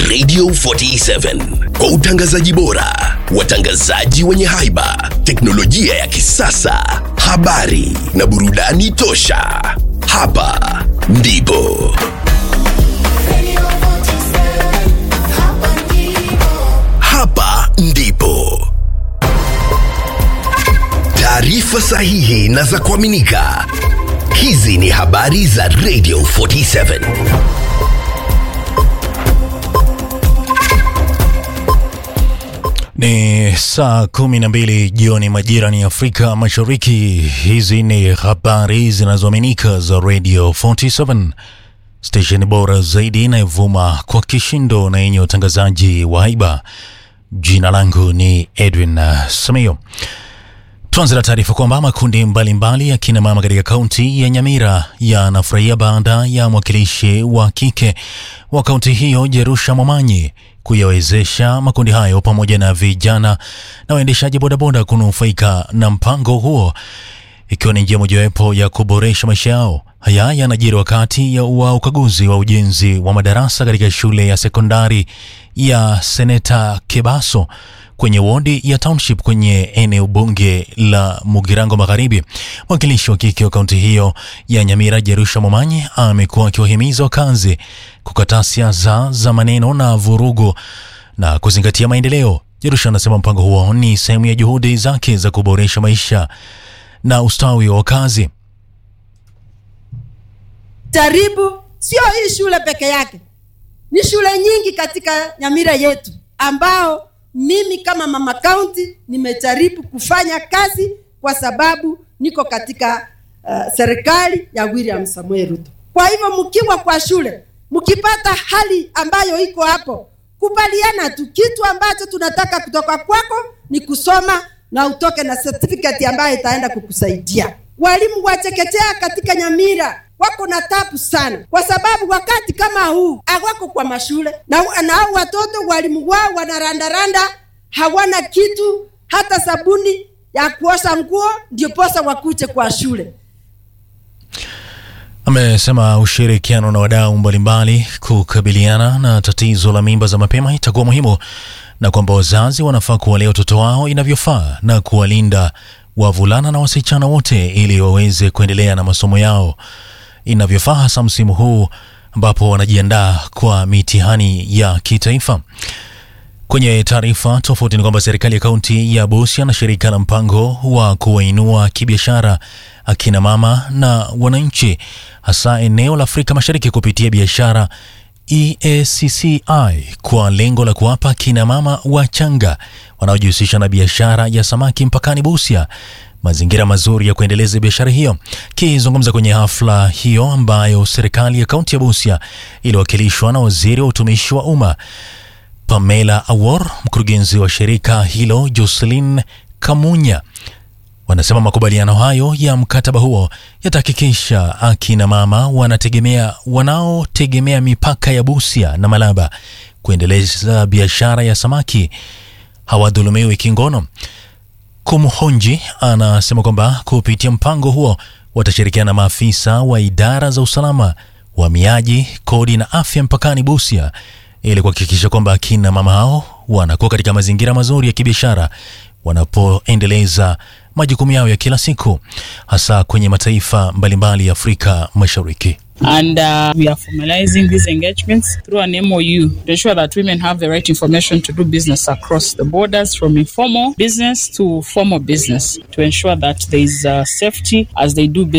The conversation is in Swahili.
Radio 47 kwa utangazaji bora, watangazaji wenye haiba, teknolojia ya kisasa, habari na burudani tosha. Hapa ndipo hapa ndipo taarifa sahihi na za kuaminika. Hizi ni habari za Radio 47. Ni saa kumi na mbili jioni majira ni Afrika Mashariki. Hizi ni habari zinazoaminika za Radio 47 stesheni bora zaidi inayovuma kwa kishindo na yenye utangazaji wa haiba. Jina langu ni Edwin uh, Samio. Tuanze na taarifa kwamba makundi mbalimbali ya kina mama katika kaunti ya Nyamira yanafurahia baada ya mwakilishi wa kike wa kaunti hiyo Jerusha Momanyi kuyawezesha makundi hayo pamoja na vijana na waendeshaji bodaboda kunufaika na mpango huo ikiwa ni njia mojawapo ya kuboresha maisha yao. Haya yanajiri wakati ya wa ukaguzi wa ujenzi wa madarasa katika shule ya sekondari ya Seneta Kebaso kwenye wodi ya Township kwenye eneo bunge la Mugirango Magharibi. Mwakilishi wa kike wa kaunti hiyo ya Nyamira, Jerusha Momanyi, amekuwa akiwahimiza wakazi kukataa siasa za maneno na vurugu na kuzingatia maendeleo. Jerusha anasema mpango huo ni sehemu ya juhudi zake za kuboresha maisha na ustawi wa wakazi. jaribu sio hii shule peke yake ni shule nyingi katika nyamira yetu ambao mimi kama mama kaunti nimejaribu kufanya kazi kwa sababu niko katika uh, serikali ya william samuel ruto kwa hivyo mkiwa kwa shule mkipata hali ambayo iko hapo kubaliana tu kitu ambacho tunataka kutoka kwako ni kusoma na utoke na certificate ambayo itaenda kukusaidia walimu wa chekechea katika nyamira wako na tabu sana kwa sababu wakati kama huu hawako kwa mashule na, na hao watoto walimu wao wanarandaranda hawana kitu hata sabuni ya kuosha nguo ndio posa wakuje kwa shule Amesema ushirikiano na wadau mbalimbali kukabiliana na tatizo la mimba za mapema itakuwa muhimu na kwamba wazazi wanafaa kuwalea watoto wao inavyofaa na kuwalinda wavulana na wasichana wote ili waweze kuendelea na masomo yao inavyofaa, hasa msimu huu ambapo wanajiandaa kwa mitihani ya kitaifa. Kwenye taarifa tofauti ni kwamba serikali ya kaunti ya Busia na shirika la mpango wa kuwainua kibiashara akina mama na wananchi hasa eneo la Afrika Mashariki kupitia biashara EACCI kwa lengo la kuwapa kina mama wachanga wanaojihusisha na biashara ya samaki mpakani Busia mazingira mazuri ya kuendeleza biashara hiyo. Kizungumza kwenye hafla hiyo ambayo serikali ya kaunti ya Busia iliwakilishwa na waziri wa utumishi wa umma Pamela Awor, mkurugenzi wa shirika hilo Jocelyn Kamunya, wanasema makubaliano hayo ya mkataba huo yatahakikisha akina mama wanategemea wanaotegemea mipaka ya Busia na Malaba kuendeleza biashara ya samaki hawadhulumiwi kingono. Kumhonji anasema kwamba kupitia mpango huo watashirikiana na maafisa wa idara za usalama, uhamiaji, kodi na afya mpakani Busia ili kuhakikisha kwamba akina mama hao wanakuwa katika mazingira mazuri ya kibiashara wanapoendeleza majukumu yao ya kila siku hasa kwenye mataifa mbalimbali ya Afrika Mashariki. And uh, we are formalizing these engagements through an MOU to ensure that women have the right information to do business across the borders from informal business to formal business to ensure that there is uh, safety as they do business.